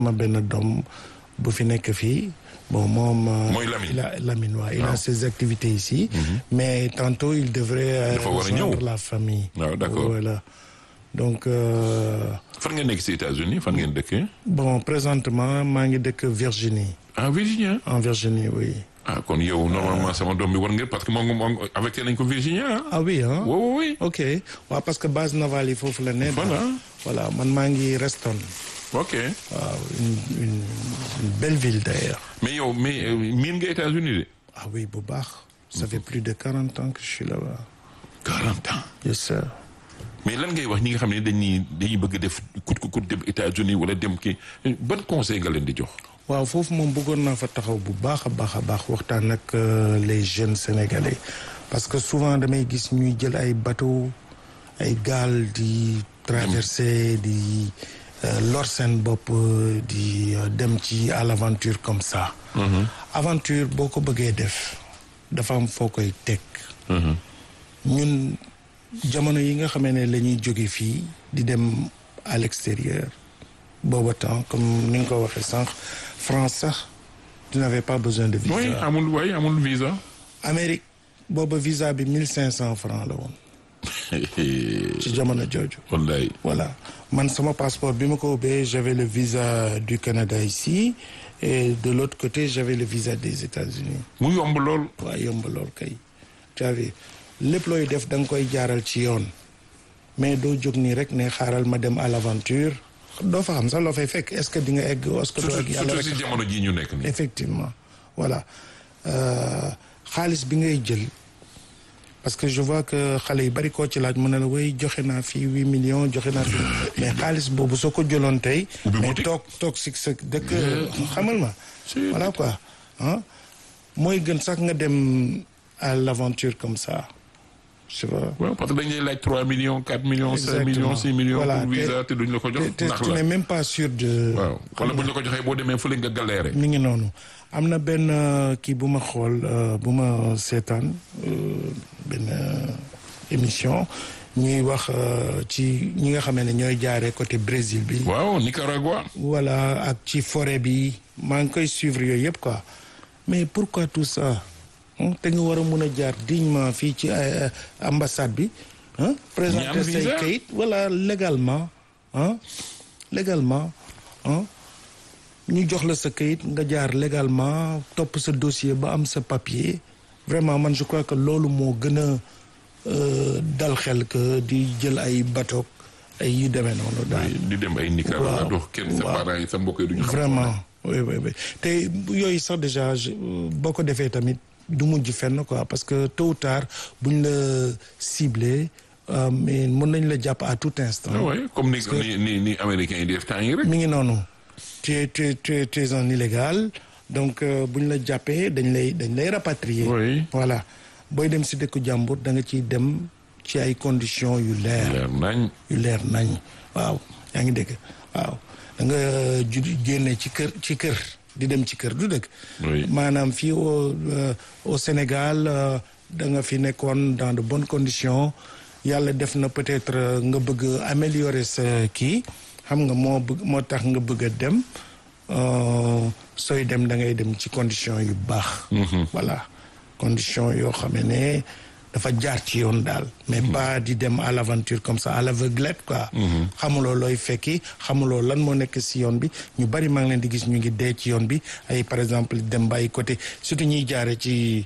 ma benn doom bu fi nekk fii bon moom. mooy Lamine il a Lamine waaw il a ses activités ici. mais tantôt il devrait. dafa war a ñëw rejoindre la famille. waaw d'accord voilà donc. fan ngeen nekk si États-Unis fan ngeen dëkkee. bon présentement maa ngi dëkk Virginie. ah Virginia. en Virginie oui. ah kon yow normalement sama doom bi war ngeen parce que moom moom avec nañ ko Virginia ah oui ah. oui oui oui. ok waaw parce que base navale yi foofu la ne. Voilà. voilà man maa ngi Reston. ok waaw une une une belle ville d'ailleurs. mais yow mais euh, miin nga États-Unis de. ah oui bu baax. ça fait plus de quarante ans que je suis là-bas. 40 ans. yes sir. mais lan ngay wax ñi nga xam ne dañuy dañuy bëgg def kut ku kut dem États-Unis wala dem kii ban conseil nga leen di jox. waaw foofu moom bëggoon naa fa taxaw bu baax a baax a baax waxtaan ak les jeunes sénégalais parce que souvent damay gis ñuy jël ay bateau ay gaal di traverser di lor seen bopp di dem ci à l'aventure comme ça. aventure boo ko bëggee def dafa am foo koy teg. ñun jamono yi nga xamee ne la ñuy jóge fii di dem à l'extérieur booba temps comme ni nga ko waxee sànq France sax tu n'avais pas besoin de visa. oui amul oui amul visa. Amérique booba visa bi mille cinq cent francs la woon ci jamono jooju. wallaay. voilà man sama passeport bi ma ko ubbee j'avais le visa du Canada ici et de l'autre côté j'avais le visa des États-Unis mu yomb lool. waaw yomb lool kay tu as vu lépp looy def da nga koy jaaral ci yoon mais doo jóg nii rek ne xaaral ma dem à l'aventure doo fa xam sax loo fay fekk est-ce que di nga egg est-ce que doo egg surtout yàlla surtout rek si jamono jii ñu nekk nii. effectivement voilà Euh, xaalis bi ngay jël parce que je vois que xale yu bari koo ci laaj mën na la way joxe naa fii huit millions joxe naa fii mais xaalis boobu soo ko jëloon tey Ubbi mais boutique. toog toog si sa dëkk xamal ma Si. voilà quoi ah mooy gën sax nga dem à l'aventure comme ça je vois waaw parce que dañ lay laaj 3 millions 4 millions 5 Exactement. millions 6 millions Voilà, pour visa te duñ la ko jox te ndax tu la n'es même pas sûr de waaw wala buñ la ko joxee boo demee fële nga galéré. mi ngi noonu am na benn euh, kii bu ma xool euh, bu ma seetaan euh, benn euh, émission ñuy wax euh, ci ñi nga xamee ne ñooy jaaree côté Brésil bi. waaw Nicaragua. voilà ak ci forêt bi maa ngi koy suivre yooyu yëpp quoi mais pourquoi tout ça hein? te nga war a mun a jaar dignement fii ci euh, ambassade bi hein? présenter say visa. kayit voilà légalement hein? légalement hein? ñu jox la sa kayit nga jaar légalement topp sa dossier ba am sa papier vraiment man je crois que loolu moo gën a euh, dal xel que di jël ay bateau ay yu demee noonu daal. di dem ay Nicaragua Waaw. dox kenn sa Waaw. parents yi sa mbokk yi duñu xam. vraiment oui oui oui te yooyu sax déjà je- boo ko defee tamit du mujj fenn quoi parce que tôt ou tard buñ la ciblé euh, mais mën nañ la jàpp à tout instant. ah ouais comme ni ni ni ni américains yi di def temps yi rek. mi ngi noonu tu es tu es tu es tu es un illégal donc euh, buñ la jàppee dañ lay dañ lay rapatrier. Oui. voilà booy dem si dëkku jàmbur da nga ciy dem ci ay conditions yu leer. leer nañ. yu leer nañ waaw yaa ngi dégg waaw da nga ju génne ci kër ci kër di dem ci kër du dëgg Oui. maanaam fii au euh, au Sénégal euh, da nga fi nekkoon dans de bonnes conditions yàlla def na peut-être euh, nga bëgg a améliorer sa kii xam nga moo bëgg moo tax nga bëgg a dem euh, sooy dem da ngay dem ci conditions yu baax voilà conditions yoo xam ne dafa jaar ci yoon daal mais pas di dem à l'aventure comme ça à l'aveuglette quoi xamuloo looy fekki xamuloo lan moo nekk si yoon bi ñu bari maa ngi leen di gis ñu ngi dee ci yoon bi ay par exemple dem ba ay côté surtout ñuy jaare ci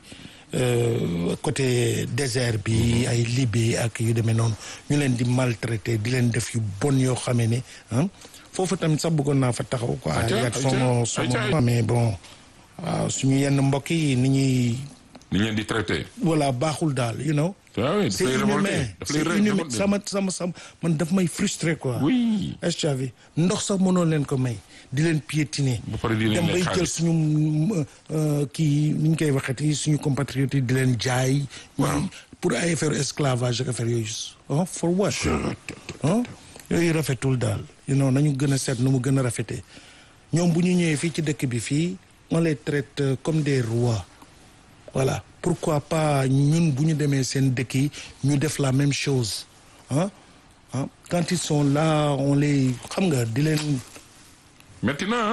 euh, côté désert bi ay Libye ak yu demee noonu ñu leen di maltraiter di leen def yu bon yoo xamee ne ah foofu tamit sax bëggoon naa fa taxaw quoi Aïcha, yat Aïcha, sama sama Aïcha. mais bon waaw suñu yenn mbokk yi ni ñuy ni leen di traité. voilà baaxul daal you know waaw oui daf c'est lay inhumain révolté daf lay c'est ré- inhumain révolté. sama sama sama man daf may frustré quoi oui. est-ce que tu as vu ndox sax mënoon leen ko may di leen piétiner Ba pare di leen dem lekk bay jël xaalis. suñu euh, kii ni ñu koy waxeeti suñu compatriotes yi di leen jaay ñuy pour ay affaire esclavage ak affaire yooyu ah for what ah yooyu rafetul daal you know nañu gën a seet nu mu gën a rafetee ñoom bu ñu ñëwee fii ci dëkk bi fii on les traite euh, comme des rois voilà pourquoi pas ñun bu ñu demee seen dëkk yi ñu def la même chose ah ah quand ils sont là on les xam nga di leen metti na